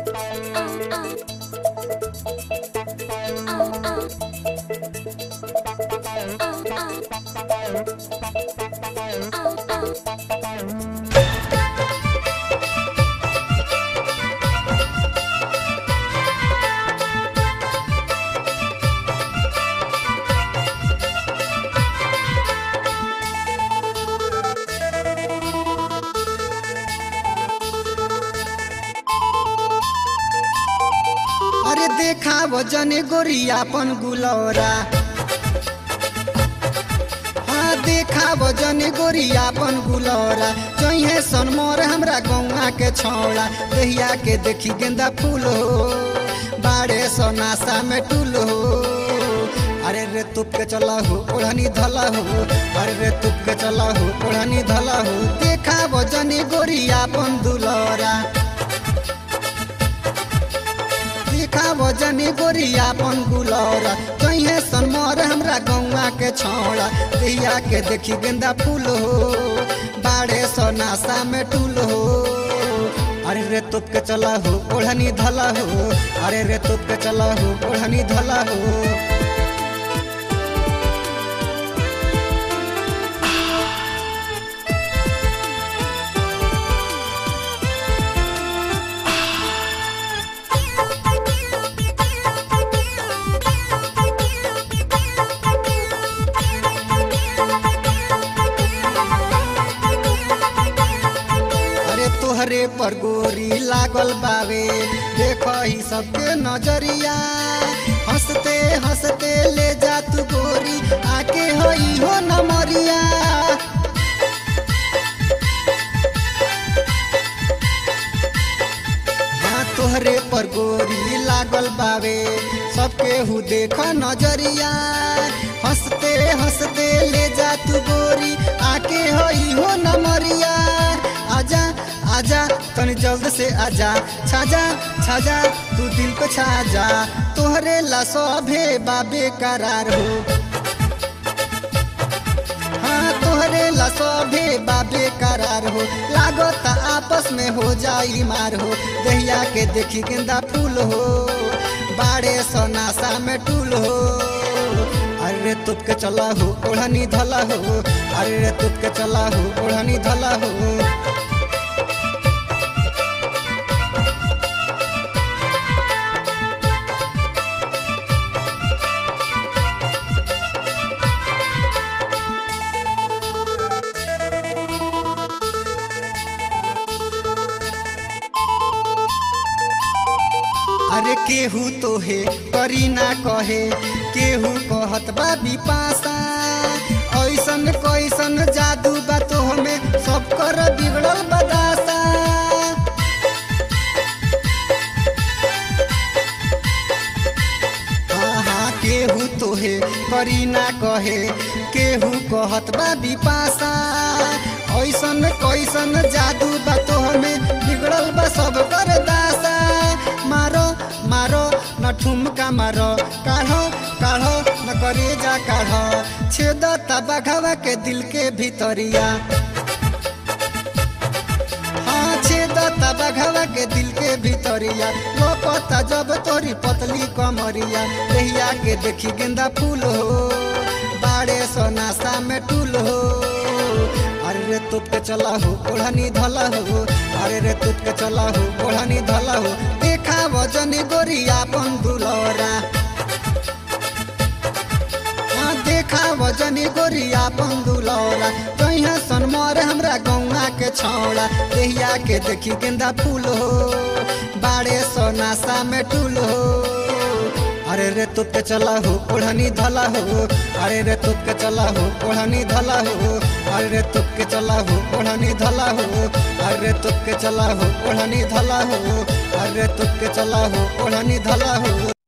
अरे देखा वजने गोरियापन गुलौरा हाँ देखा वजने गोरियापन गुलौरा जइहे सनमोर हमरा गौआ के छौड़ा देहिया के देखी गेंदा फूल हो बाड़े सो नासा में टूल हो अरे रे तुप के चला हो ओढ़नी धला हो अरे रे तुप के चला हो ओढ़नी धला हो देखा वजने गोरियापन दुलौरा देखा वजनी गोरियापन गुलौरा कहीं सनमोर हमरा गौआ के छौड़ा दिया के देखी गेंदा फूल हो बाड़े सो नासा में टूल हो अरे रे तुप के चला हो ओढ़नी धला हो अरे रे तुप के चला हो ओढ़नी धला हो अरे तोहरे पर गोरी लागल बावे देख ही सबके नजरिया हंसते हंसते ले जा तू गोरी आके होई हो नमरिया हाँ तोहरे पर गोरी लागल बावे सबके हु देख नजरिया हंसते हंसते ले जा तू गोरी आके होई हो नमरिया आजा आजा तनी जल्द से आजा छाजा छाजा तू दिल पे छाजा तोहरे ला सभे बाबे करार हो हाँ तोहरे ला सभे बाबे करार हो लागत आपस में हो जाई मार हो दहिया के देखी गेंदा फूल हो बाड़े सो नासा में टूल हो अरे रे तुप के चला हो ओढ़नी धला हो अरे रे तुप के चला हो ओढ़नी धला हो अरे केहू तो हे करी ना कहे केहू कहत बा बिपासा ऐसन कैसन जादू बा तो हमें सब कर बिगड़ल बदासा हाँ हाँ केहू तो हे करी ना कहे केहू कहत बा बिपासा ऐसन कैसन जादू बा तो हमें बिगड़ल बा सब कर दासा मारो मारो न ठुमका मारो काढ़ो काढ़ो न करे जा काढ़ो छेद तबाघवा के दिल के भीतरिया हाँ छेद तबाघवा के दिल के भीतरिया लोकता जब तोरी पतली कमरिया देहिया के देखी गेंदा फूल हो बाड़े सो नासा में टूल हो अरे रे तुप के चला हो ओढ़नी धला हो अरे रे तुप के चला हो ओढ़नी धला हो देखा वजनी गोरियापन दुलौरा हाँ देखा वजनी गोरियापन दुलौरा कहीं सनमोर हमरा गौआ के छौड़ा देहिया के देखी गेंदा फूल हो बाड़े सो नासा में टूल हो अरे रे तुप के चला हो ओढ़नी धला हो अरे रे तुप के चला हो ओढ़नी धला हो अरे रे तुप के चला हो ओढ़नी धला हो अरे रे तुप के चला हो ओढ़नी धला हो अरे रे तुप के चला हो ओढ़नी धला हो